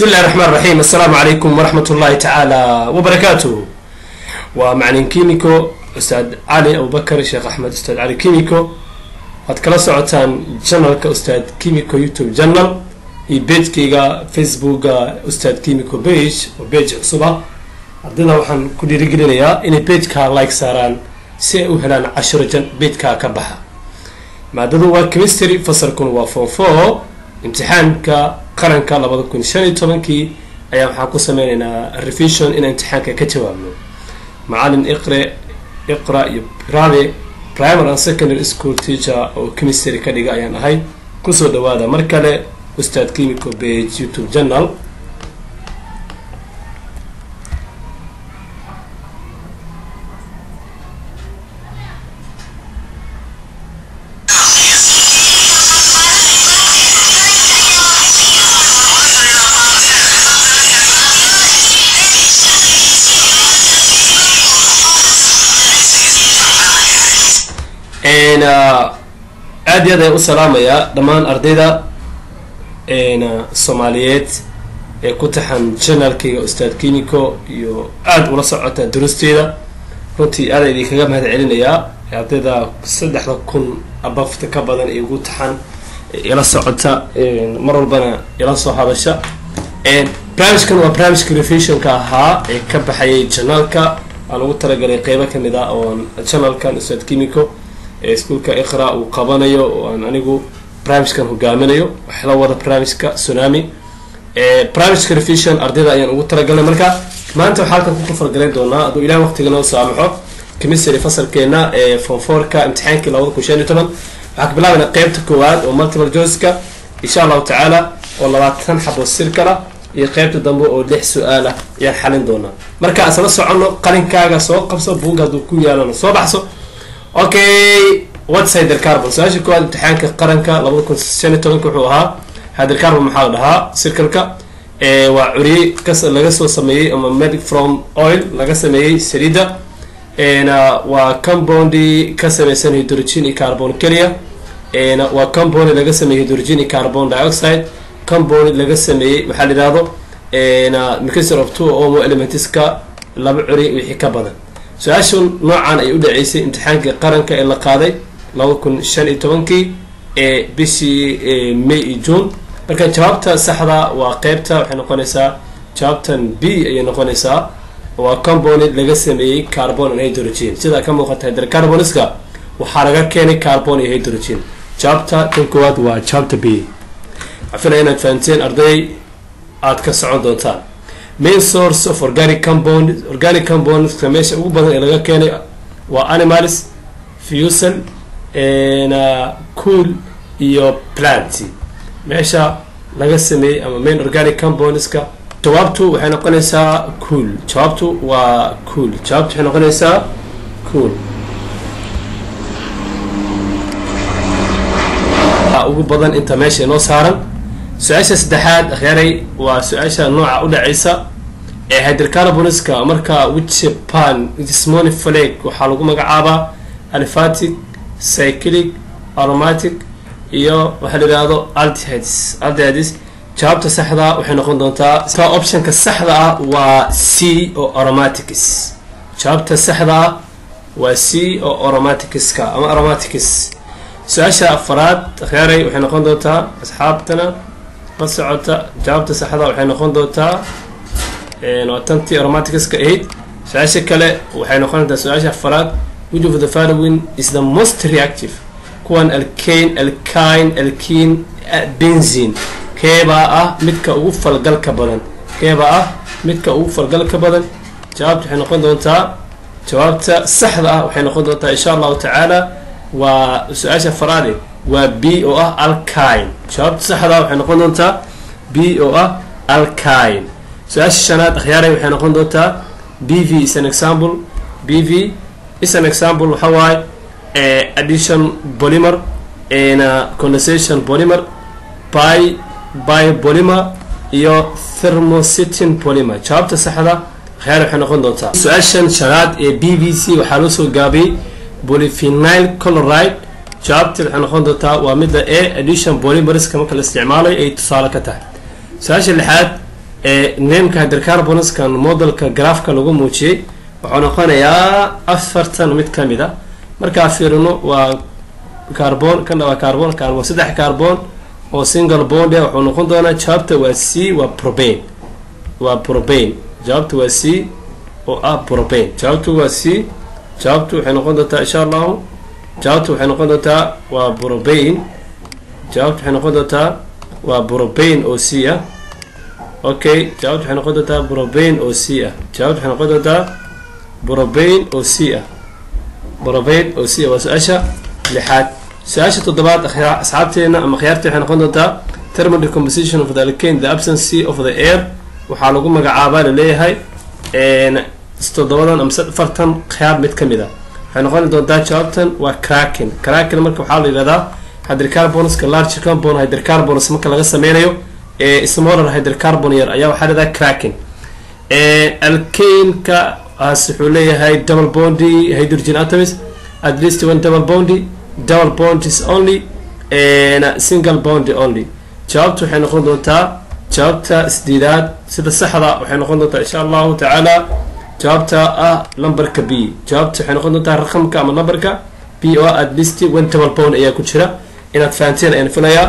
bismi illahi raxmaan raxiim assalaamu calaykum waraxmat ullahi tacaala wabarakaatuh waa macalin kimiko ustaad cali abubakar sheekh axmed ustaad cali kimiko waad kala socotaan janalka ustaad kimiko youtube janal iyo bejkayga facebooka ustaad kimiko bage oo bage cusub ah ardayda waxaan ku dhiirigelinayaa inay bejka like saaraan si ay u helaan cashiro jan bejka ka baxa maadadu waa chemistry fasalkuna waa form four imtixaanka qaranka labada kun shan iyo tobankii ayaa waxaan ku sameyneynaa revision inaan imtixaanka ka jawaabno macalin iqre iqra iyo rabe primary and secondary school teacher oo chemistry ka dhiga ayaan ahay kusoo dhawaada mar kale ustaad chemico bage youtube journal aada iyo aad ayaan u salaamayaa dhammaan ardayda soomaaliyeed ee ku taxan janalkayga ustaad kimico iyo aada ula socota durusteeda runtii aada idinkaga mahad celinayaa ardayda saddexda kun abafta ka badan ee ugu taxan ila socota mar walbana ila soo hadasha barnaamijkan waa barnaamijka revisionka ahaa ee ka baxayay janaalka aan ugu talagalay qeybo kamid ah oo janalkan ustaad kimico ee iskuolka iqra uu qabanayo oo aan anigu barnaamijkan hogaaminayo waxla wada barnaamijka tsunami barnaamijka revision ardayda ayaan ugu talagalnay marka maanta waxaa halkan ku kafargalayn doonaa hadduu ilaah waqtiga noo saamaxo chemistry fasalkeena ee fonforka imtixaankii labada kun shan iyo toban waxaa ka bilaabayna qeybta koowaad oo multiple joyceka insha allahu tacaala oo labaatan xabo sirkala iyo qeybta dambe oo lix su-aalah ayaan xalin doonaa marka asla soconno qalinkaaga soo qabso buugga hadduu ku yaalana soo baxso okay whats hydercarbon su-aasha koowaad imtixaanka qaranka labada kun shan iyo tobanka wuxuu ahaa hydercarbon maxaa la dhahaa circalka waa curiye kas laga soo sameeyey ama made from oil laga sameeyey saliida waa compound ka sameysan hydrogen iyo carbon keliya waa compound laga sameeyey hydrogen iyo carbon dioxide compound laga sameeyey waxaa la yihahdo mixture of two omo elementska laba curi wixii ka badan su-aashan noocan ay u dhaceysay imtixaankii qaranka ee la qaaday laba kun shan iyo tobankii ee bishii may iyo june marka jawaabta saxda waa qeybta waxay noqonaysaa jawaabtan b ayay noqonaysaa waa compound laga sameeyey carbon and hydrogen sidaa ka muuqata hydrocarboniska waxaa laga keenay carbon iyo hydrogen jawaabta tan koowaad waa jawaabta b waxaa filaya inaad fahanteen arday aada ka socon doontaan main source of organic compound organic compoundska meesha ugu badan ee laga keenay waa animals fusel cool iyo plant meesha laga sameeyey ama main organic compoundska jawaabtu waxay noqonaysaa cool jawaabtu waa cool jawaabtu waxay noqonaysaa cool ugu badan inta meesha inoo saaran su-aasha saddexaad akhyaaray waa su-aasha nooca u dhacaysa ee hydrocarboniska marka wichpan gismony flag waxaa lagu magacaabaa aliphatic cyclic aromatic iyo waxaa la yihahdo aldehydes aldehydes jawaabta saxda waxay noqon doontaa ka optionka saxda ah waa c oo aromatics jawaabta saxda ah waa c oo aromaticska ama aromatics su-aasha afaraad akhyaaray waxay noqon doontaa asxaabtana la socota jawaabta saxda waxay noqon doontaa waa tantii aromaticska ahayd su-aasha kale waxay noqon doontaa su-aasha afaraad which of the following is the most reactive kuwan alkane alkine alkine benzine keebaa ah midka ugu falgalka badan keebaa ah midka ugu falgalka badan jawaabta waxay noqon doontaa jawaabta saxda ah waxay noqon doontaa insha allahu tacaala waa su-aasha faraade waa b oo ah alkine jawaabta saxda waxay noqon doontaa b oo ah alkine su-aasha shanaad akhyaaray waxay noqon doontaa b v is an example b v is an example waxa waaye addition polymer condensation polymer by by polymer iyo thermocytin polymer jawaabta saxda akhyaar waxay noqon doontaa su-aashan shanaad ee b v c waxaa loo soo gaabiyey polyphenyl chloride jawaabta waxay noqon doontaa waa midda e addition polymerska marka la isticmaalayo ay tusaale ka tahay su-aasha lixaad nameka hydrocarbonskan modelka graafka lagu muujiyey wuxuu noqonayaa afartan mid ka mid a markaa fiirino waa carbon kana waa carbon kan waa saddex carbon oo single bond wuxuu noqon doonaa jawaabta waa c waa probane waa probane jawaabta waa c oo ah probane jawaabtu waa c jawaabtu waxay noqon doontaa insha allahu jawaabtu waxay noqon doontaa waa probane jawaabtu waxay noqon doontaa waa probane oo c ah okay jawaabtu waxay noqon doontaa probane oo c ah jawaabtu waxay noqon doontaa probane oo c ah probane oo c ah waa su-aasha lixaad su-aasha toddobaad asxaabteena ama khiyaarta waxay noqon doontaa thermal decomposition of the alkane the absence of the air waxaa lagu magacaabaa laleeyahay toddobadan ama afartan khiyaar mid ka mid a waxay noqon doontaa jawaabtan waa cracken cracken marka waxaa la yihahdaa hydrocarbonska large carbon hydrocarbons marka laga sameynayo ee smaller hydrocarbon yar ayaa waxaa lahahdaa cracken alkaneka as wuxuu leeyahay double bondy hydrogen atoms at least one double bondy double bond is only and single bond only jawaabtu waxay noqon doontaa jawaabta isdiidaad sida saxda waxay noqon doontaa insha allahu tacaala jawaabta ah numberka b jawaabta waxay noqon doontaa raqamka ama numberka b oo at least one double bond ayaa ku jira inaad fahanteen ayaan filayaa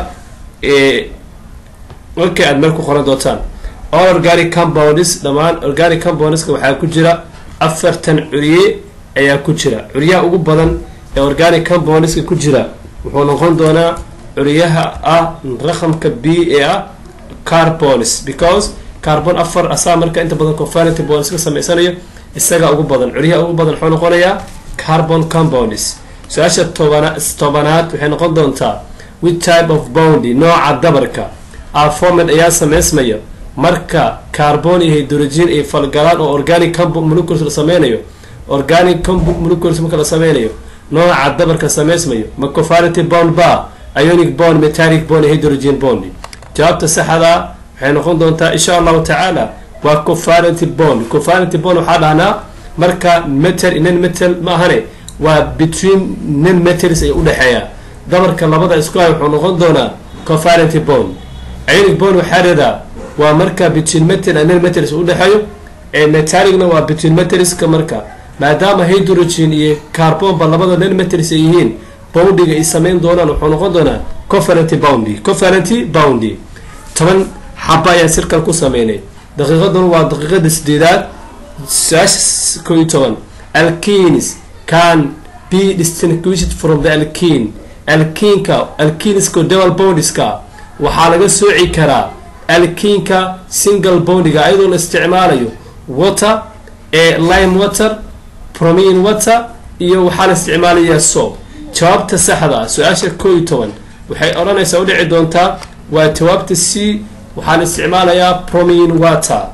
markay aad meel ku qoran doontaan all organic compounds dhammaan organic compoundska waxaa ku jira afartan curye ayaa ku jira curyaha ugu badan ee organic compoundska ku jira wuxuu noqon doonaa curyaha ah raqamka b ee ah carbons because carbon afar asaa marka inta badan confinity bonds ka sameysanayo isaga ugu badan curyaha ugu badan wuxuu noqonayaa carbon compounds su-aasha tobana tobanaad waxay noqon doontaa with type of boundy nooca dabarka alformed ayaa sameysmaya marka carbon iyo hydrogen ay falgalaan oo organic compound molecules la sameynayo organic compound molecules marka la sameynayo nooca dabarka sameysmayo ma confinity bond ba ionic bond metallic bond iyo hydrogen bond jawaabta saxda waxay noqon doontaa insha allahu tacaala waa confinity bond confinity bond waxaa dhahnaa marka metal non metal ma ahane waa between non metals ay udhexeeya dabarka labada isku hay wuxuu noqon doonaa confinity bond ionic bond waxaa leedaa waa marka between metal and non metals udhexeeyo ee metallicna waa between metalska marka maadaama hydrogen iyo carbonba labada non metals ay yihiin boundiga ay sameyn doonaan wuxuu noqon doonaa conferenty boundy conferenty boundy toban xaba ayaan sirkal ku sameynay daqiiqaduna waa daqiiqada sideedaad su-aasha koo iyo toban alkenis can be distinguished from the alkene alkinka alkiniska double bondiska waxaa laga sooci karaa alkinka single bondiga ayadoo la isticmaalayo water ee lime water promine water iyo waxaa la isticmaalayaa soap jawaabta saxda su-aasha koo iyo toban waxay odhanaysaa u dhici doontaa waa jawaabta c waxaa la isticmaalayaa promine water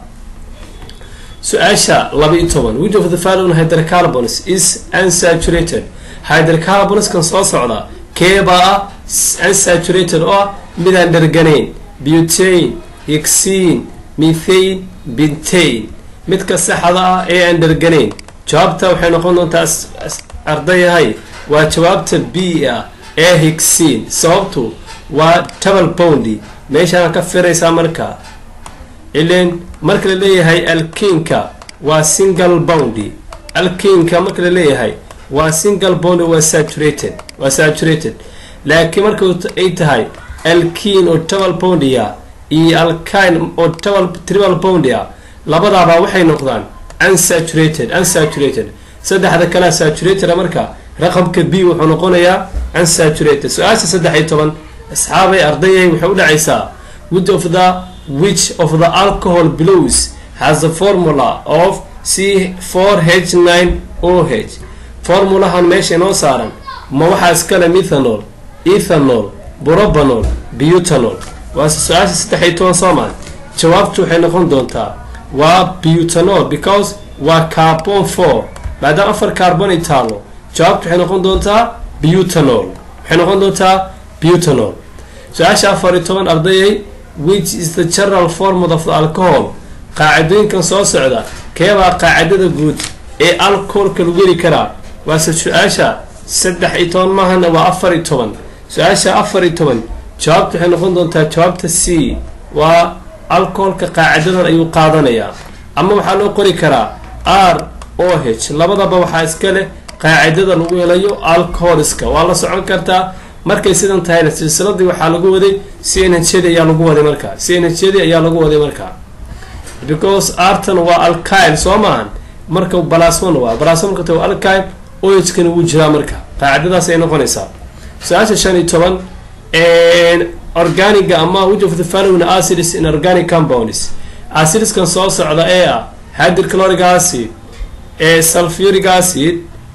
su-aasha laba iyo toban which of the following hydrocarbons is unsaturated hydrocarbonskan soo socda keebaa ah unsaturated oo ah midaan dharganayn butane hixine methane bintane midka saxda ah ee aan dharganayn jawaabta waxay noqon doontaa ardayahay waa jawaabta b ah ee hixine sababtu waa double boundy meeshaan ka firaysaa marka ilen marka la leeyahay alkinka waa single boundy alkinka marka la leeyahay waa single boundy waa saturated waa saturated laakiin marka ay tahay alkin oo double boundy-a iyo alkine oo double triple boundy-a labadaabaa waxay noqdaan unsaturated unsaturated saddexda kalea saturated marka raqamka b wuxuu noqonayaa unsaturated su-aasha saddex iyo toban asxaabay ardayay waxay u dhacaysaa which of the which of the alcohol blues has the formula of c four h nine o h formulahan meesha inoo saaran ma waxaa iskale methanol ethanol brobanol butanol waa su-aasha saddex iyo toban soomaal jawaabtu waxay noqon doontaa waa butanol because waa carbon four maadaama afar carbon ay taalo jawaabtu waxay noqon doontaa butanol waxay noqon doontaa butanol su-aasha afar iyo toban ardayay which is the general formula of the alcohol qaacidooyinkan soo socda keebaa qaacidada guud ee alcoholka lagu heli karaa waase su-aasha saddex iyo toban maahana waa afar iyo toban su-aasha afar iyo toban jawaabta waxay noqon doontaa jawaabta c waa alcoholka qaacidadan ayuu qaadanayaa ama waxaa loo qori karaa r o h labadaba waxaa iska leh qaacidada lagu helayo alcoholiska waa la socon kartaa markay sidan tahayna silsiladii waxaa lagu waday c n h d ayaa lagu waday markaa c n h d ayaa lagu waday markaa because artan waa alkyle soo maahan marka balasman waa balasman marka waa alkyle ohkana wuu jiraa marka qaacidadaas ay noqonaysaa su-aasha shan iyo toban organiga ama which of the following acids in organic compounds acidskan soo socda ee ah hydrochloric acid ee sulfuric acid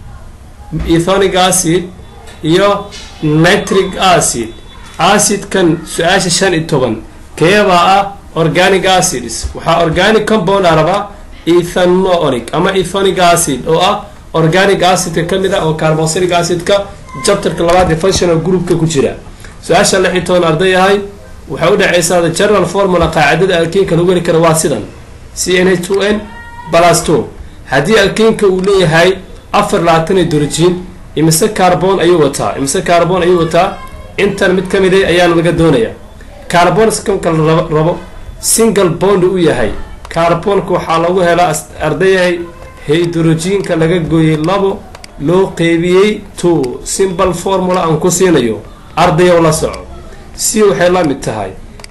ethonic acid iyo nitric acid acidkan su-aasha shan iyo toban keebaa ah organic acids waxaa organic compound a rabaa ethanoonic ama ethonic acid oo ah organic acidka ka mid ah oo carbosilic acidka jabtarka labaad ee functional groupka ku jira su-aasha lix iyo toban arday ahay waxay u dhaceysaa the general formula qaacidada alkiinka lagu heli kara waa sidan c n h two n plus two haddii alkiinka uu leeyahay afar labaatan iyo dorjiin imise carbon ayuu wataa imise carbon ayuu wataa intan mid ka mid a ayaana laga doonaya carbon skamka la rabo single bond u yahay carbonka waxaa lagu helaa ardayahay hydrojiinka laga gooyey labo loo qeybiyey two simple formula aan ku siinayo ardayow la soco c waxay la mid tahay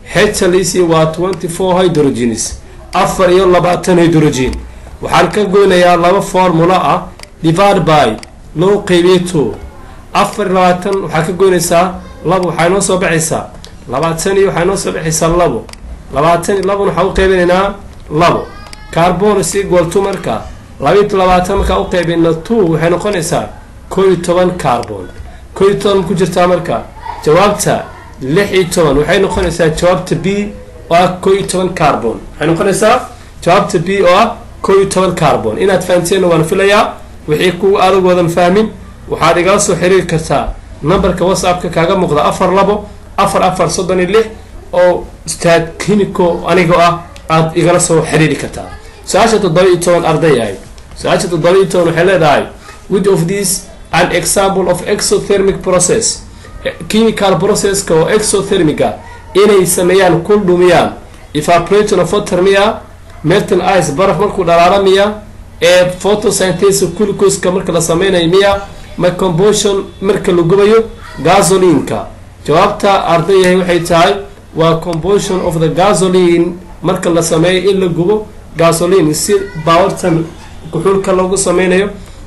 hlc waa twenty four hydrogens afar iyo labaatan hydrogen waxaan ka goynayaa laba formula ah divide by loo qeybiyey two afar iyo labaatan waxaa ka goynaysaa labo waxaa inoo soo baxaysaa labaatan iyo waxaa inoo soo baxaysaa labo labaatan iyo labana waxaa u qeybinaynaa labo carbon is equal to marka labayo labaatan markaa u qeybina two waxay noqonaysaa koo iyo toban carbon koo iyo toban ku jirtaa marka jawaabta lix iyo toban waxay noqonaysaa jawaabta b oo ah koo iyo toban carbon waxay noqonaysaa jawaabta b oo ah koo iyo toban carbon inaad fahamteenna waan filayaa wixii kuwa adag wadan fahmin waxaad igala soo xiriiri kartaa numberka whatsappka kaaga muuqda afar labo afar afar soddon iyo lix oo ustaad clinico anigoo ah aada igala soo xiriiri kartaa su-aasha toddoba iyo toban arday ahay su-aasha toddoba iyo toban waxay leedahay which of these an example of exothermic process chemical processka oo exothermica inay sameeyaan kul dhumiyaan evaporation of water miya melton ice baraf markuu dhalaala miya ee photosynthesis glucoska marka la sameynayo miya ma combustion marka la gubayo gasolinka jawaabta ardayahay waxay tahay waa combustion of the gasoline marka la sameeyo in la gubo gasoline si baawartan kuxuulka loogu sameynayo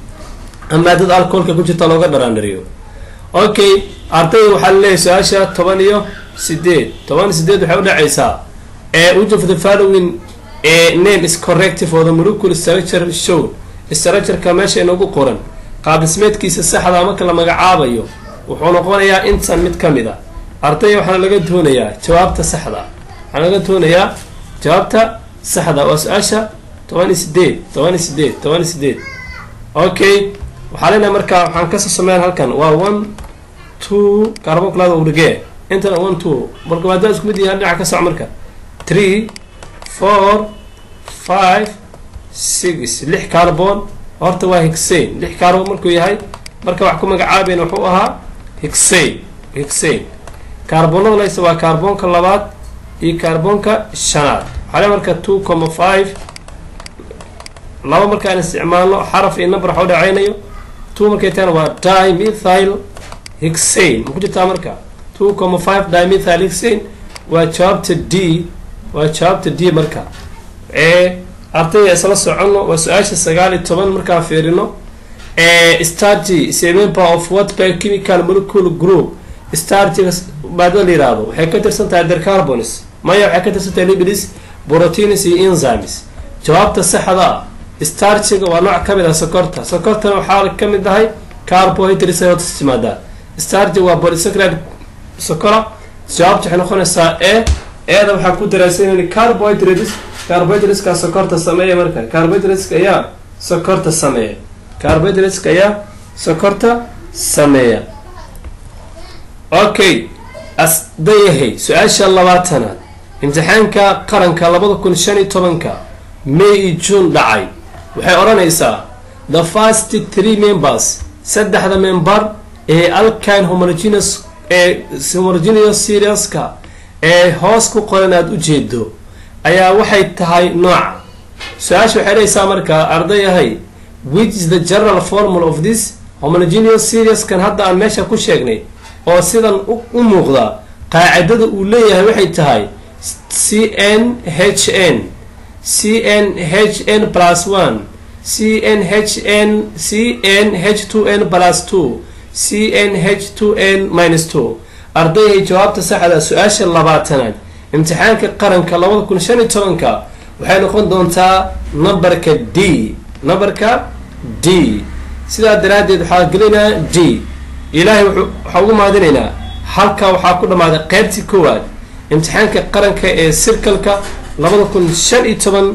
maadada alcoholka ku jirta looga dharaandhariyo okay ardayda waxaa laleeyahay su-aasha toban iyo sideed toban iyo sideed waxay udhacaysaa which of the following name is corrective for the molecule structure show structureka meesha inagu qoran qaabdhismeedkiisa saxda marka la magacaabayo wuxuu noqonayaa intan mid ka mid a ardayga waxaana laga doonayaa jawaabta saxda waxaana laga doonayaa jawaabta saxda waa su-aasha toban iyo sideed toban iyo sideed toban iyo sideed okay waxaa leenahay markaa waxaan kasoo sameyn halkan waa one two carbonklaada udhigee intana one two marka maadaama isku mid yahay dhinaca ka soc marka three four five six lix carbon horta waa higsain lix carbon markuu yahay marka wax ku magacaabeyn wuxuu ahaa higsain higsain carbonada laysa waa carbonka labaad iyo carbonka shanaad waxaa le marka two comma five laba markaan isticmaalno xaraf iyo number waxa u dhaceynayo two markay tahana waa dimethyl higsain ma ku jirtaa marka two comma five dimethyl higsain waa jawaabta d waa jawaabta d marka ee ardayda isla soconno waa su-aasha sagaal iyo toban markaan fiirino stargy is a member of what biochemical molecule group stargyga maadada la yihahdo waxay ka tirsan tahay dercarbons maya waxay ka tirsan tahay lipids proteins iyo enzymes jawaabta saxda ah stargyga waa nooc kamid ah sokorta sokortana waxaa ka mid ahay carbohydrates ay hoos timaadaa stargy waa polysaccharide sokora jawaabta waxay noqonaysaa e eeda waxaan ku daraasanayna carbohydrates carbohydrateska sokorta sameeya marka carbohydrateska ayaa sokorta sameeya carbohydrateska ayaa sokorta sameeya okay asdayahay su-aasha labaatanaad imtixaanka qaranka labada kun shan iyo tobanka may iyo june dhacay waxay odhanaysaa the first three members saddexda member ee alkine homogeneous ee homogeneous serieska ee hoos ku qoran aada u jeedo ayaa waxay tahay nooca su-aasha waxay dhahaysaa markaa ardayahay which is the general formula of this homogeneous series kan hadda aan meesha ku sheegnay oo sidan u muuqda qaacidada uu leeyahay waxay tahay c n h n c n h n plus one c n h n c n h two n plus two c n h two n minus two ardayhay jawaabta saxda su-aasha labaatanaad imtixaanka qaranka labada kun shan iyo tobanka waxay noqon doontaa numberka d numberka d sidaa daraaddeed waxaa gelinaa d ilaahay waxaa ugu mahadinaynaa halkaa waxaa ku dhammaaday qeybtii koowaad imtixaanka qaranka ee sirkalka labada kun shan iyo toban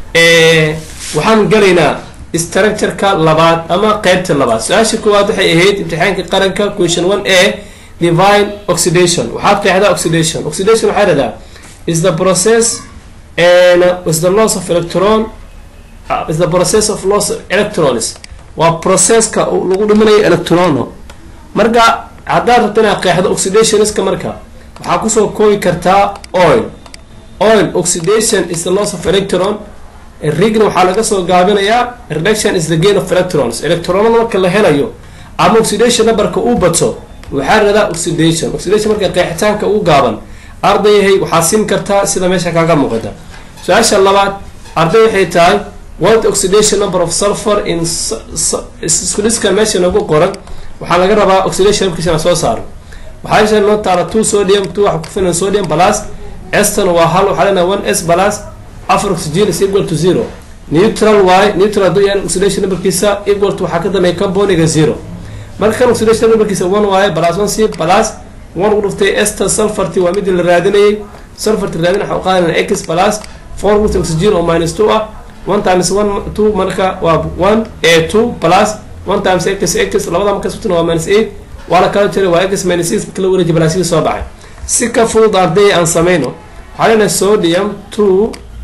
waxaan gelaynaa structureka labaad ama qeybta labaad su-aasha koowaad waxay ahayd imtixaanka qaranka question one a divine oxidation waxaad qeexdaa oxidation oxidation waxaa dhahdaa is the process and is the loss of electron uh, is the process of loss of electrons waa processka lagu dhiminayo electrono marka haddaad rabto inaad qeexdo oxidationska marka waxaa kusoo koobi kartaa oil oil oxidation is the loss of electron rign waxaa laga soo gaabinayaa reduction is the gain of electrons electronada marka la helayo ama oxidation numberka uu bato waxaa radaa oxidation oxidation marka qeexitaanka uu gaaban ardayahay waxaa siin kartaa sida meesha kaaga muuqata su-aasha labaad arday waxay tahay what oxidation number of sulfur in iskuliskan meesha nagu qoran waxaa laga rabaa oxidation numberkiisana soo saaro waxaa noo taala two sodium two waxa ku filan sodium plus eston waa hal waxaa leenahay one s plus afar oxygen is equal to zero neutral y neutral hadduu yahay oxidation numberkiisa equal to waxaa ka dambeeya carboniga zero marka kan oxidation numberkiisa one y plus one c plus one ugu dhuftay ester sulfarti waa midii la raadinayay sulfarti raadin waxa u qaadanaya x plus four ugu dhuftay oxygen oo minus two ah one times one two marka waa one a two plus one times x x labada marka sutuna waa minus eight waa la kala jiray waa x minus six marka la wareeji balaasida soo baxay si ka fudud arday aan sameyno waxaa leenahay sodium two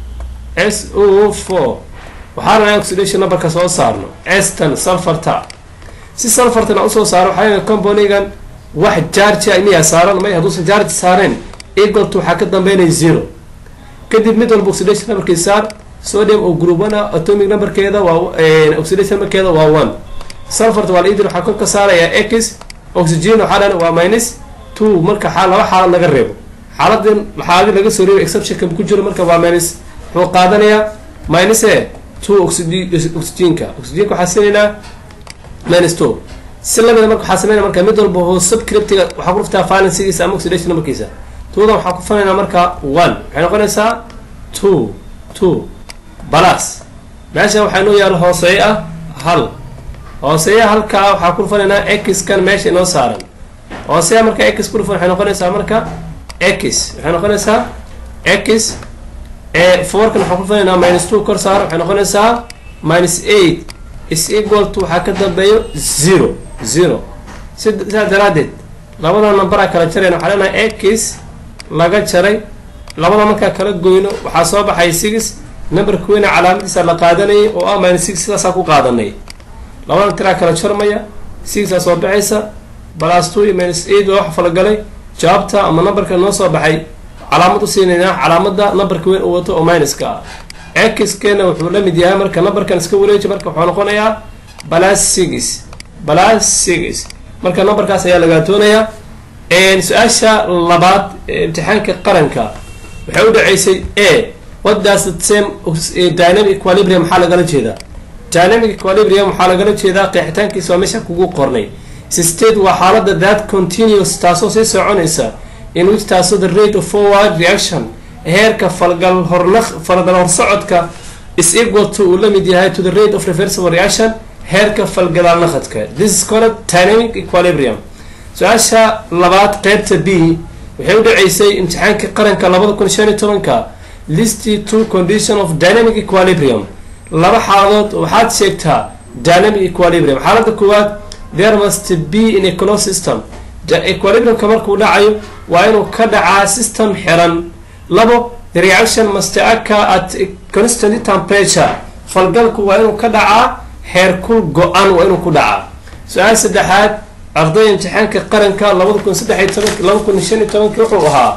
s o four waxaa leenahay oxidation numberka soo saarno estan sulfarta si sulfartan aan usoo saaro waxaa leenahay companigan wax jarja miyaa saaran may hadduusan jarj saareen equalto waxaa ka dambeynaya zero kadib mid walba oxidation numberkii saar sodium oo group one ah atomic numberkeeda waa oxidation numberkeeda waa one sulfart waa laidin waxaa kor ka saarayaa x oxygen waxaa dhan waa minus two marka laba xaalad laga reebo xaaladin xaaladii laga soo reebay exceptionka ku jiro marka waa minus wuxuu qaadanayaa minus e two oxygenka oxygenka waxaa siinaynaa minus two si lamida marka waxaa sameynaya marka mid walba hoo subcriptiga waxaa ku dhuftaa valensigiisa ama oxidation numberkiisa twodan waxaa ku fanaynaa marka one waxay noqonaysaa two two balas meesha waxaa inoo yaalo hooseeyo ah hal hooseeya halkaa waxaa ku dhufanaynaa x kan meesha inoo saaran hooseeya marka x ku dhufan waxay noqonaysaa marka x waxay noqonaysaa x fourkan waxaa ku dhufanaynaa minus two kor saar waxay noqonaysaa minus eight is equal to waxaa ka dambeeyo zero zero sidaa daraadeed labada numberaa kala jarayna waxaa leenahay x laga jaray labada markaa kala goyno waxaa soo baxay six numberka weyna calaamadiisa la qaadanayay oo ah minus six sidaasaa ku qaadanay labada tiraa kala jarmaya sixaa soo baxaysa balas two iyo minus eight waa wax falagalay jawaabta ama numberka noo soo baxay calaamad u siinaynaa calaamada numberka weyn uu wato oo minuska ah x keena wuxuu la mid yahay marka numberkan iska wareeji marka wuxuu noqonayaa balas six balas six marka numberkaas ayaa lagaa doonayaa su-aasha labaad imtixaanka qaranka waxay u dhaceysay a what does the same dynamic equilibrium maxaa lagala jeedaa dynamic equilibrium waxaa lagala jeedaa qeexitaankiisa waa meesha kugu qornay state waa xaalada that continuous taasoo sii soconaysa in which taasoo the rate of forward reaction heerka falgal horna falgal horsocodka is equal to uu la mid yahay to the rate of reversible reaction heerka falgadaal naqadka this is called dynamic equilibrium su-aasha labaad qeybta b waxay u dhaceysay imtixaanka qaranka labada kun shan iyo tobanka listy two condition of dynamic equilibrium laba xaaladood waxaad sheegtaa dynamic equilibrium xaalada koowaad there must be in a close system equilibriumka markuu dhacayo waa inuu ka dhacaa system xiran labo the reaction must occur at a constant temperature falgalku waa inuu ka dhacaa heerkul go-an waa inuu ku dhacaa su-aal saddexaad ardayda imtixaanka qaranka labada kun saddex iyo tobank laba kun shan iyo tobankii wuxuu ahaa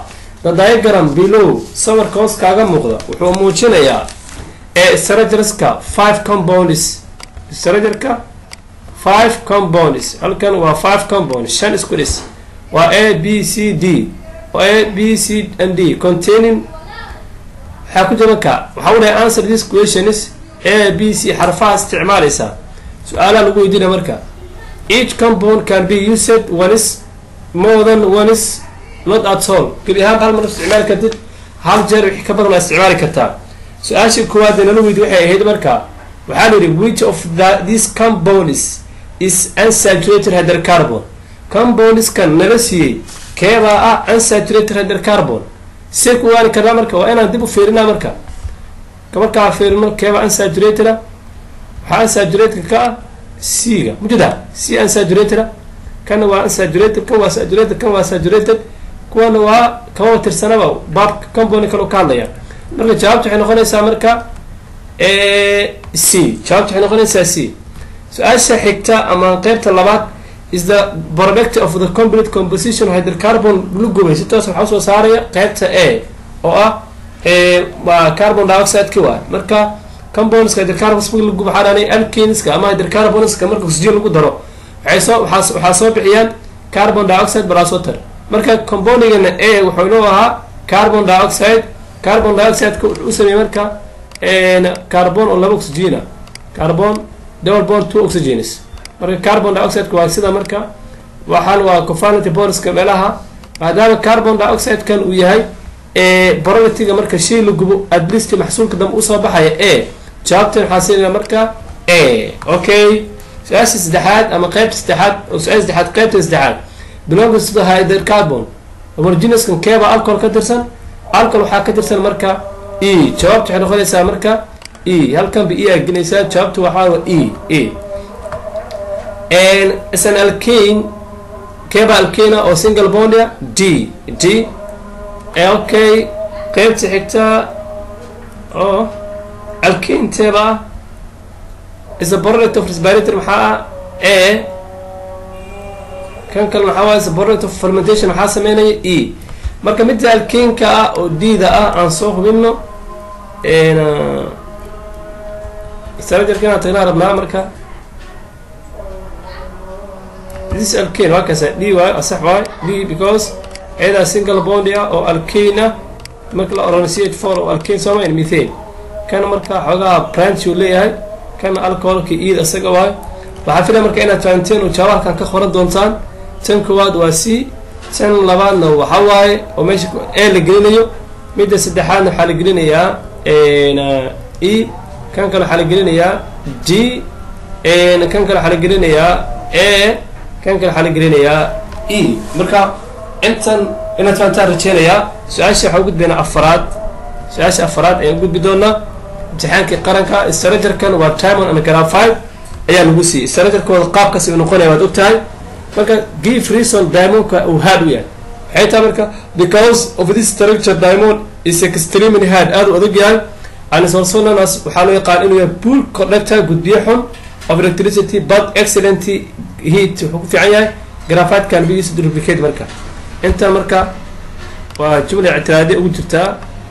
the diagram below sawirka hoos kaaga muuqda wuxuu muujinayaa ee structureska five compounds structureka five compounds halkan waa five compounds shan isku dhis waa a b c d a b c and d containing waxaa ku jira ka waxaa udhahay answer this questions a b c xarfaha isticmaalaysaa su-aalaha lagu weydiina marka each compound can be used one is more than one is not at all geli ahaan hal mar isticmaali kartid hal jeer wixii ka badan waa isticmaali kartaa su-aashii koowaad ee nala weydi waxay ahayd marka waxaa la yidhi which of the these compounds is unsaturated hydrocarbon compoundskan nala siiyey keebaa ah unsaturated hydrocarbon see ku waani karnaa marka waa inaan dib u fiirinaa marka markaa fiirino keebaa unsaturated a waxaa unsaturated ka ah c-ga mujida c unsaturated a kana waa unsaturated kan waa saturated kan waa saturated kuwana waa kama tirsanaba baabka compound kale ka hadlaya marka jawaabta waxay noqonaysaa marka c jawaabta waxay noqonaysaa c su-aasha xigta ama qeybta labaad is the product of the complete composition of hydrocarbon glucose si toos waxaa usoo saaraya qeybta a oo ah waa carbon dioxide-ki waay marka compoundska hydrocarbons marka lagu waxaa dhaanay alkinska ama hydrocarbonska marka oxygen lagu daro waxay soo waxaa waxaa soo bixiyaan carbon dioxide balasoter marka compoundigana a wuxuu inoo ahaa carbon dioxide carbon dioxide-ka wuxuu u sameeyey marka carbon oo laba oxygena carbon double bond two oxygens marka carbon dioxide-ka waa sida marka waxaan waa covalent bondska meelaha maadaama carbon dioxide-kan uu yahay borolitiga marka shay la gubo at least maxsuulka dambe usoo baxaya a jawaabtan waxaa siinaya marka a okay su-aasha saddexaad ama qeybta saddexaad oo su-aasha saddexaad qeybta saddexaad belongs to the hydrocarbon homogeneouskan keeba alcohol ka tirsan alcohol waxaa ka tirsan marka e jawaabta waxay noqonaysaa marka e halkan ba e aa gelinaysaa jawaabta waxaa waa e e isan alkane keeba alkana oo single bondia d d okay qeybta xigta oo alkane teeba ah is a product of respirator maxaa ah a kan kale maxaa waay is a product of fermentation maxaa sameynaya e marka midda alkenka ah oo d-da ah aan soo hubino strajarkan tagnaa rabnaa marka this alkane waa kaasa d waay asax waay d because ayadaa single bondi ah oo alkane ah marka la oran c h four oo alkane sooma methane kan marka xoogaha branch uu leeyahay kana alcoholka iyada isaga waay waxaa filaya marka inaad fahamteen oo jawaahalkan ka qoran doontaan tan koowaad waa c tan labaadna waxa waaye oo meesha e la gelinayo midda saddexaadna waxaa la gelinayaa e kan kale waxaa la gelinayaa d kan kale waxaa la gelinayaa a kan kale waxaa la gelinayaa e marka intan inaad fahamtaan rajeynayaa su-aasha waxaa ugudbaynaa afaraad su-aasha afaraad ayaan gudbi doonaa imtixaankii qaranka strajarkan waa timon and grafide ayaa lagu siiyey strajarkooda qaabkaas uu noqonaya waad ogtahay marka give reason diamonka uu hard u yahay waxay tahay marka because of this structure diamond is extremely hard aada u adag yahay and is also known as waxaa loo yaqaan inuu yahay pool conductor gudbiyo xun of electricity but excellent heat wuxuu ku fiican yahay grafide can be used to duplicate marka inta marka waa jumla ictiraadi ugu jirtaa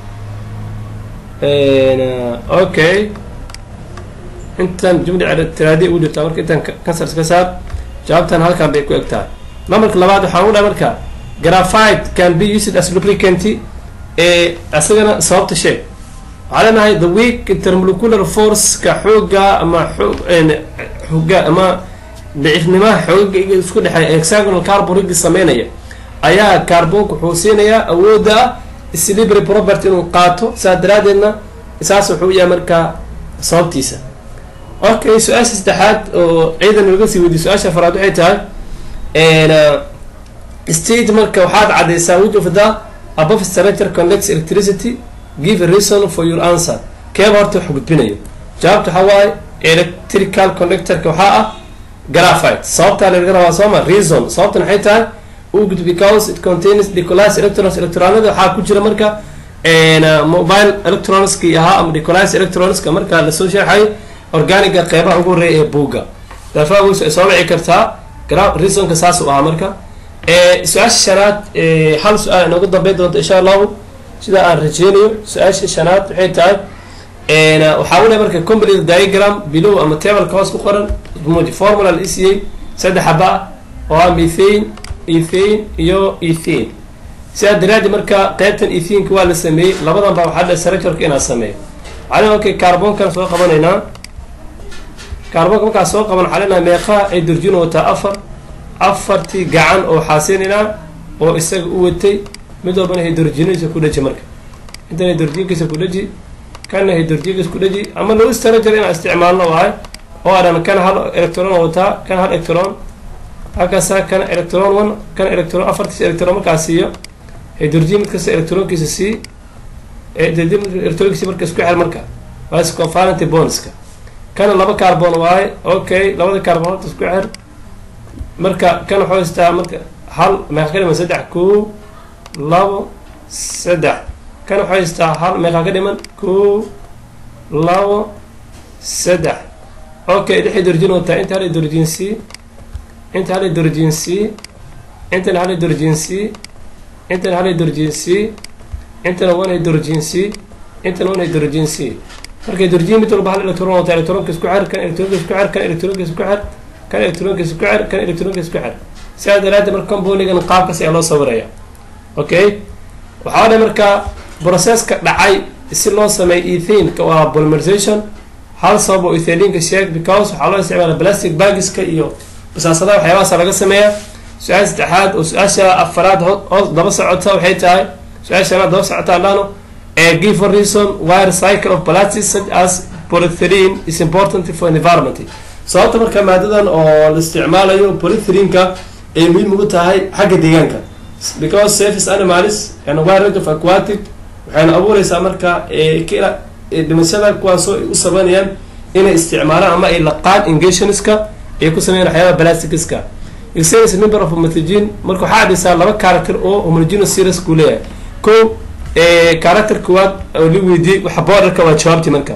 okay intan jumla ictiraadi ugu jirtaa marka intan kansars ka saar jawaabtan halkan bay ku eg tahay numberka labaad waxaan u dhaha marka grafide can be used as lubricant ee isagana sababta sheeg waxaa leenahay the weak intermolecular force-ka xooga ama xoog xooga ama daciifnimaha xoogaga isku dhexeeya hexagonal carbon rigi sameynaya ayaa carbonka wuxuu siinayaa awoodda ah slibry property inuu qaato saa daraadeedna saas wuxuu yahay markaa sababtiisa okay su-aasha saddexaad oo ciidan laga sii weydiye su-aasha afaraad waxay tahay state marka waxaad caddaysaa which of the above structure connects electricity give a reason for your answer keeba horta wax gudbinayo jawaabta waxaa waaye electrical connectorka waxaa ah graphite sababtaa laga rabaa sooma reason sababtan waxay tahay ugud because it contains decolis electrons electronada waxaa ku jira marka mobile electronski ahaa ama decolis electronska marka lasoo sharxay organiga qeybaha ugu horeeya ee buugga daafaaweysu ay soo dhici kartaa reasonka saas u ahaa marka su-aasha shanaad hal su-aal inoogu dambeyn doonto insha allahu sida aan rajeynayo su-aasha shanaad waxay tahay waxaa weliya marka complete diagram below ama tableka hoos ku qoran formula la isiiyey saddex haba ah oo ah methane ethane iyo ethane sidaa daraadi marka qeybtan ethanka waa la sameeyey labadan baa waxaa dhe structureka inaan sameeyo waxaa lena okay carbonkan soo qabanaynaa carbonka markaa soo qaban waxaa leenahay meeqaha ay durjin wataa afar afartii gacan oo xaasinaynaa oo isaga u watay mid walbana hydrogenadiisa ku dhaji marka intan hydrogenkiisa ku dhaji kana hydrogenkiisa ku dhaji ama loo strager inaan isticmaalno waay oo adhan kan hal electron wataa kan hal electron halkaasa kan electron one kan electron afartiis electron markaa siiyo hydrogen mid kasta electronkiisa sii electronkiisa marka isku xel marka waa covalent bondska kana laba carbon waaye okay labada carbon horta isku xer marka kan waxuu haystaa marka hal meeqa ka dhiman saddex kow labo saddex kan waxuu haystaa hal meeqa ka dhiman kow labo saddex okay lix hydrogen wataa inta hal hydrogen c inta hal hydrogen c intana hal hydrogen c intana hal hydrogen c intana one hydrogen c intana one hydrogen c marka hydrogen mid walba hal electron wataa electronka isku xer kan electronka isku xer kan electronka isku xer kan electronka isku xer kan electronka isku xer sidaa daraaddeed marka componigan qaabkaas ayaa loo sawiraya okay waxaa dha marka processka dhacay si loo sameeyo ethaneka waa polymerization hal sabab oo ethalinka sheeg because waxaa loo isticmaala plastic bagiska iyo basaasadaha waxyaabahaasa laga sameeya su-aal saddexaad oo su-aasha afaraad hoos daba socota waxay tahay su-aasha shanaad daba socota adhano give a reason why recycle of plastics such as polythylene is important for environment sababta marka maadadan oo la isticmaalayo polythylinka ay muhiim ugu tahay xagga deegaanka because surface animals and wide range of aquatic waxayna abuureysaa marka kila dhimashada kuwaasoo ay u sabaynayaan inay isticmaalaan ama ay laqaan engationska ay ku sameeyaan waxyaaba plastics-ka exeris member of homogen marka waxaa dhisaa laba character oo homogeneous series ku leeyahay ko character kuwaad oo la weydiiyey waxa borderka waa jawaabti marka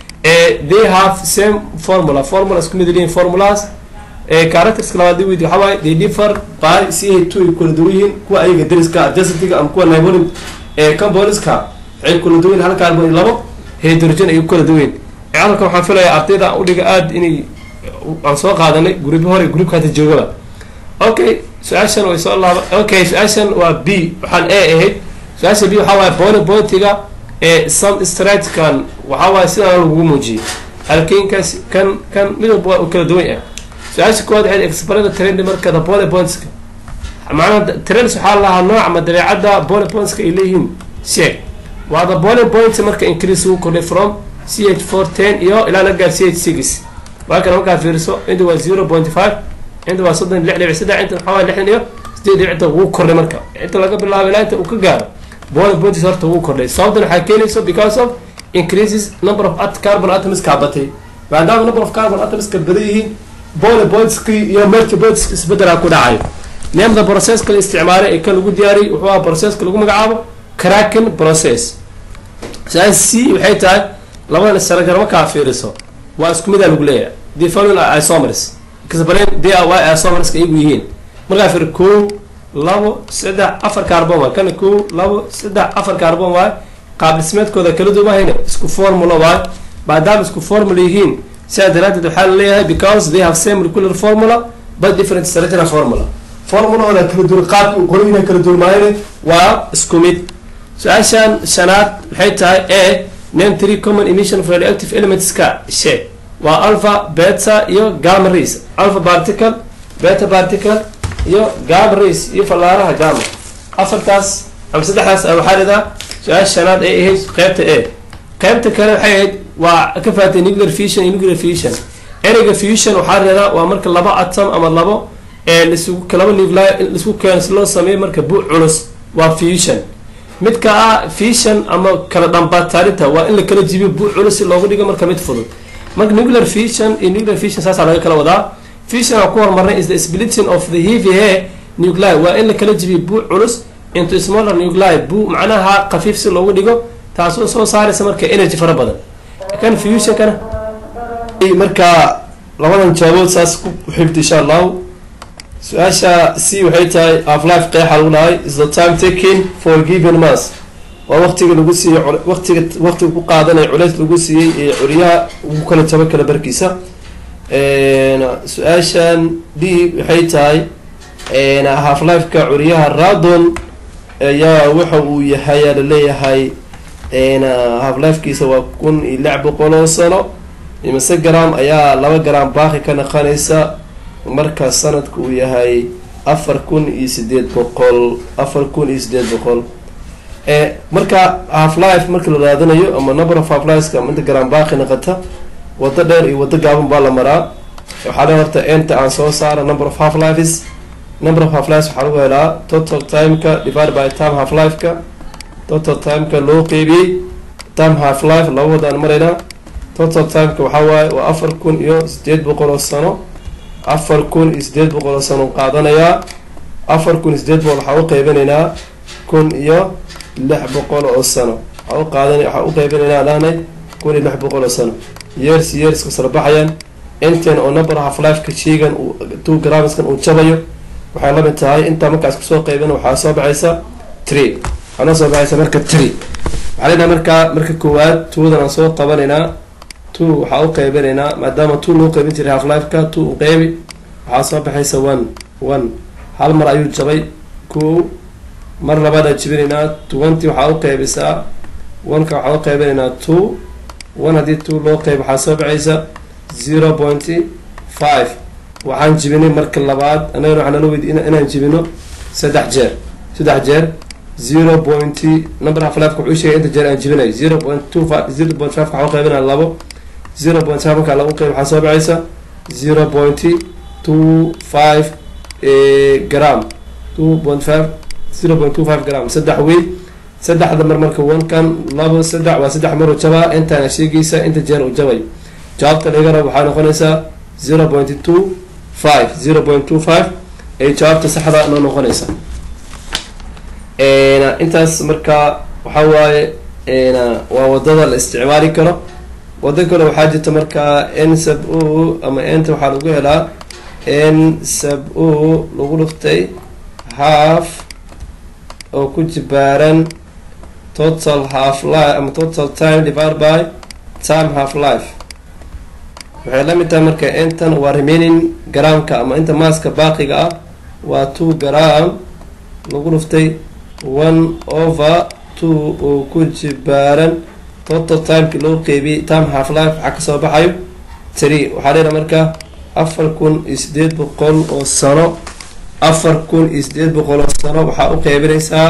they have same formula formula isku mid leeyihin formulas characterska labaad la weydiiy waxaa waaye they differ by c a two ay kula duwan yihiin kuwa ayaga dariska adjacentiga ama kuwa neighboring compoundska waxay kula duwan hal carbon iyo labo hydrogen ay kula duwan halkan waxaan filayaa ardayda udhiga aada inay aan soo qaadanay gurubyo hore groupka hada joogaba okay su-aashan way soo laaba okay su-aashan waa b waxaan a ahayd su-aasha b waxaa waaye bony pointiga ee sun stratkan waxaa waaye sidaan lagugu muujiyey halkiinkaas kan kan mid walba waa u kala duwan ah su-aasha kuwaad waxayd exparada trend marka the bony pointska macnaha trends waxaa lahaa nooc ama dabeecadda bony pointska ay leeyihiin sheeg waa the bony point marka increase ugu kordhay from c h four ten iyo ilaa la gaar c h six waa kana markaa fiiriso inta waa zero point five inta waa soddon lix dhibic saddex inta waxaa waay lixdan iyo sideed dhibicta wuu kordhay marka inta laga bilaabo ilaa inta uu ka gaaro bony points horta wuu kordhay sababtan waxaa keenayso because of increases number of at carbon atoms-ka batay maadaama number of carbon atoms-ka badan yihiin bony pointski iyo merky pointski isbedelaa ku dhacayo neemda processka la isticmaalay ee kan lagu diyaariyay wuxuu aha processka lagu magacaabo cracking process su-aal c waxay tahay labadan isaragar markaa fiiriso waa isku midaa lagu leeyahay the following are isomers explain they are why isomerska iyagu yihiin markaa fiir kow labo saddex afar carbon waay kana kow labo saddex afar carbon waay qaab dhismeedkooda kala duwahayna isku formula waay maadaama isku formula yihiin sidaa daraadeed waxaa la leeyahay because they have same molecular formula but different structural formula formulahooda kala duwan qaabka uu qoran yahay kala duwan maayane waa isku mid su-aashan shanaad waxay tahay a name three common emission of radioactive elementska sheeg waa alpha beta iyo gamma rays alpha particle beta particle iyo gamma rays iyo fallaaraha gamma afartaas ama saddexdaas waxaa dhidaa su-aasha shanaad ay ahayd qeybta a qeybta kale waxay ahayd waa ka faatay nuclear fusion iyo nuclear fusion ereyga fusion waxaa dhidaa waa marka laba atom ama labo lasugu laba nuclei laisku keeno si loo sameeyo marka bu culus waa fusion midka ah fusion ama kala dhambataarinta waa in la kala jibiyo bu culus si loogu dhigo marka mid fudud marka nuclear fusion iyo nuclear fusion saasaa laga kala wadaa fusion aan ku horumarnay is the splitting of the heavy hair nuclei waa in la kala jibiyo bu culus into smaller nuclei bu macnaha khafiif si loogu dhigo taasoo soo saaraysa marka energy fara badan kan fusionkana markaa labadan jaabood saas ku xibta insha allahu su-aasha c waxay tahay half life qeexa lagu dhahay is the time taking for given mass waa waqtiga lagu siiyey waqtiga waqtiga ku qaadanaya culeys lagu siiyey ee curyaha ugu kala jabo kala barkiisa su-aashan d waxay tahay half lifeka curyaha radon ayaa waxa uu yahay aa laleeyahay half lifekiisa waa kun iyo lix boqol oo sano imise gram ayaa laba gram baaqi ka naqanaysa marka sanadku uu yahay afar kun iyo sideed boqol afar kun iyo sideed boqol marka half life marka la raadinayo ama number of half lifeska ama inta gram baaqi naqata wado dheer iyo wado gaaban baa la maraa waxaa le horta enta aan soo saara number of half lifes number of half lives waxaa lagu helaa total timeka divided by time half lifeka total timeka loo qeybiyey time half life laba wadaan maraynaa total timeka waxaa waaye waa afar kun iyo sideed boqol oo sano afar kun iyo sideed boqol oo sano qaadanayaa afar kun iyo sideed boqol waxaa u qeybinaynaa kun iyo lix boqol oo sano waxaa u qaadan waxaa u qeybinaynaa dhahnay kun iyo lix boqol oo sano years years kasala baxayaan intan oo number half lifeka sheygan two gramskan uu jabayo waxay lamid tahay intaa markaas kusoo qeybin waxaa soo baxaysa tree waxaa noo soo baxaysa marka tree waxaa leenahay markaa marka koowaad twodan aan soo qabanaynaa two waxaa u qeybinaynaa maadaama two loo qeybin jiray half lifeka two u qeybi waxaa soo baxaysa one one hal mar ayuu jabay ko mar labaad aan jibinaynaa twenty waxaa u qeybisaa oneka waxaa u qeybinaynaa two one haddii two loo qeyb waxaa soo baxaysa zero pointy five waxaan jibinay marka labaad annagana waxaa nala weydi inaan jibino saddex jeer saddex jeer zero pointy number half lifeka wuxuu sheegay inta jeer aan jibinay zero point two five zero point five waxaa u qeybinaa labo zero point five markaa lagu qeyb waxaa soo baxaysa zero pointy two five gram two point five zero point two five gram saddex wey saddexda mar marka onkan labo saddex waa saddex mar u jabaa intaana sheegaysa inta jeer u jabay jawaabta laga rabo waxaa noqonaysaa zero point two five zero point two five ay jawaabta saxda noo noqonaysa intaas marka waxaa waaye waa wadada la isticmaali karo wado kale waxaa jirta markaa n sab o ama enta waxaa lagu helaa n sab o lagu dhuftay half oo ku jibaaran total half life ama total time divided by time half life waxay la mid tahay marka intan waa remaining gramka ama inta maaska baaqiga ah waa two gram lagu dhuftay one over two oo ku jibaaran total timeki loo qeybiyey time half life waxaa kasoo baxayo tree waxaa leedaha marka afar kun iyo sideed boqol oo sano afar kun iyo sideed boqol oo sano waxaa u qeybinaysaa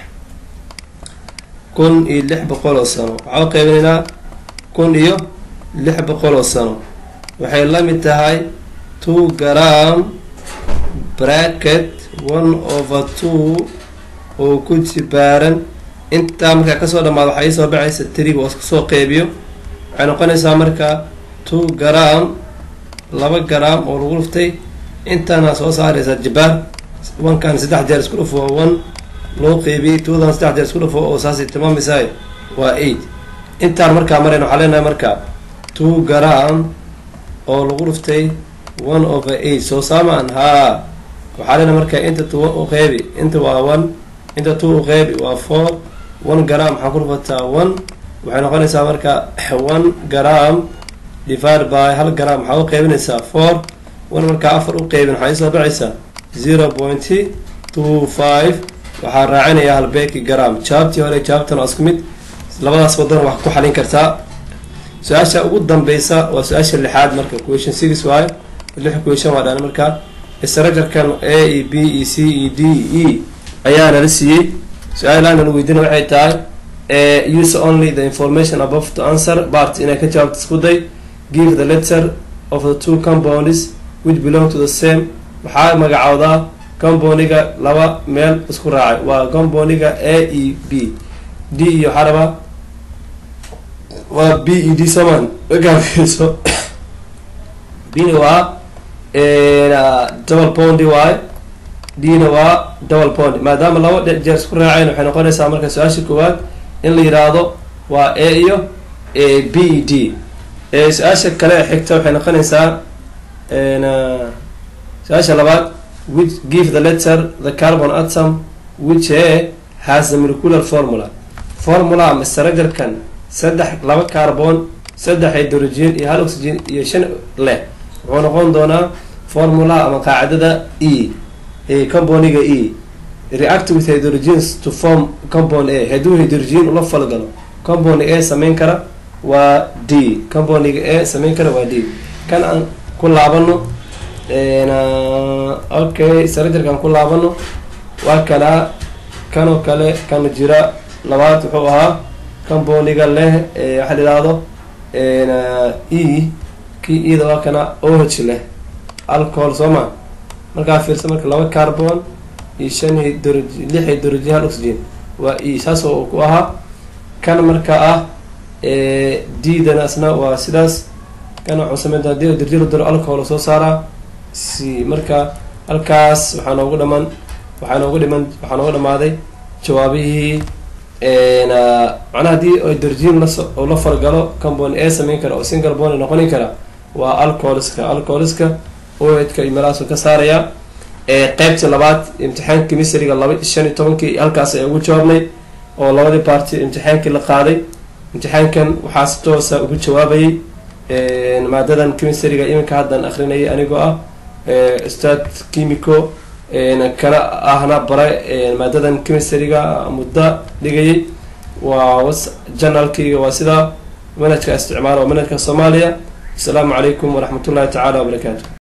kun iyo lix boqol oo sano waxaa u qeybinaynaa kun iyo lix boqol oo sano waxay la mid tahay two gram bracket one over two oo ku jibaaran intaa markaa kasoo dhamaado waxaa iisoo baxaysa triga oo kasoo qeybiyo waxay noqonaysaa marka two gram laba gram oo lagu dhuftay intaana soo saaraysa jibaar onkan saddex jeer isku dhufo waa one loo qeybiyey twodan saddex jeer isku dhufo oo saasay tilmaameysaay waa eight intaan markaa marayna waxaa leenahay marka two gram oo lagu dhuftay one over eight soo saamaan haa waxaa leenahay marka inta two u qeybi inta waa one inta two u qeybi waa four one gram waxaa ku dhufataa one waxay noqonaysaa marka one gram divided by hal gram waxaa u qeybinaysaa four one markaa afar u qeybin waxaa isoo baxaysaa zero point two five waxaa raacinayaa halbeeki gram jawaabtii hore jawaabtan waa isku mid labadaas wadan wax ku xalin kartaa su-aasha ugu dambeysa waa su-aasha lixaad marka question six waayo lix question waa dhaan markaa structurekan a e b e c e d e ayaa nala siiyey su-aalaana la weydiina waxay tahay use only the information above to answer part inay ka jawaabta isku day give the letter of the two compounds which belong to the same waxaa magacoodaa compouniga laba meel isku raacay waa compouniga a e b d iyo waxaa rabaa waa b e d soman magaafeyso bna waa double pondi waay dna waa double pondi maadaama laba jeer isku raaceen waxay noqonaysaa marka su-aasha koowaad in la yiraahdo waa a iyo b e d su-aasha kale ee xigta waxay noqonaysaa su-aasha labaad which give the letter the carbon atom which a has the molecular formula formula ama structure-kan saddex laba carbon saddex hydrogen iyo hal oxygen iyo shan leh wuxuu noqon doonaa formula ama qaacidada e ee componiga e react with hydrogens to form compound a hadduu hydrogen ula falgalo compony a sameyn kara waa d componiga a sameyn kara waa d kan aan ku laabano okay structure-kan ku laabano waa kalaa kanoo kale kan jira labaad wuxuu ahaa componiga leh waxaa la ihahdo e kii iyada waa kana oh leh alcohol soo ma markaa fiirsa marka laba carbon iyo shan hydro lix hydrogen hal oxygen waa e saas oo ku ahaa kan marka ah d dana asna waa sidaas kan waxuu sameynta hadii hydrogen la daro alcohol soo saaraa c marka halkaas waxaa noogu dhaman waxaa noogu dhiman waxaa noogu dhamaaday jawaabihii macnaha haddii hydrogen lasoo la fargalo compony a sameyn kara oo single bond noqoni kara waa alcoholiska alcoholiska oedka iyo meelahaasu ka saaraya qeybtii labaad imtixaanka chemistryga laba shan iyo tobankii halkaas ay ugu jawaabnay oo labadii baarti imtixaankii la qaaday imtixaankan waxaa si toosa ugu jawaabayay maadadan chemistryga iminka haddan akrinayay anigoo ah ustaad chimico kana ahna bare maadadan chemistryga muddo dhigayay waa janalkayga waa sidaa manhajka isticmaala waa manhajka soomaaliya asalaamu calaykum waraxmat ullahi tacaala wabarakaatu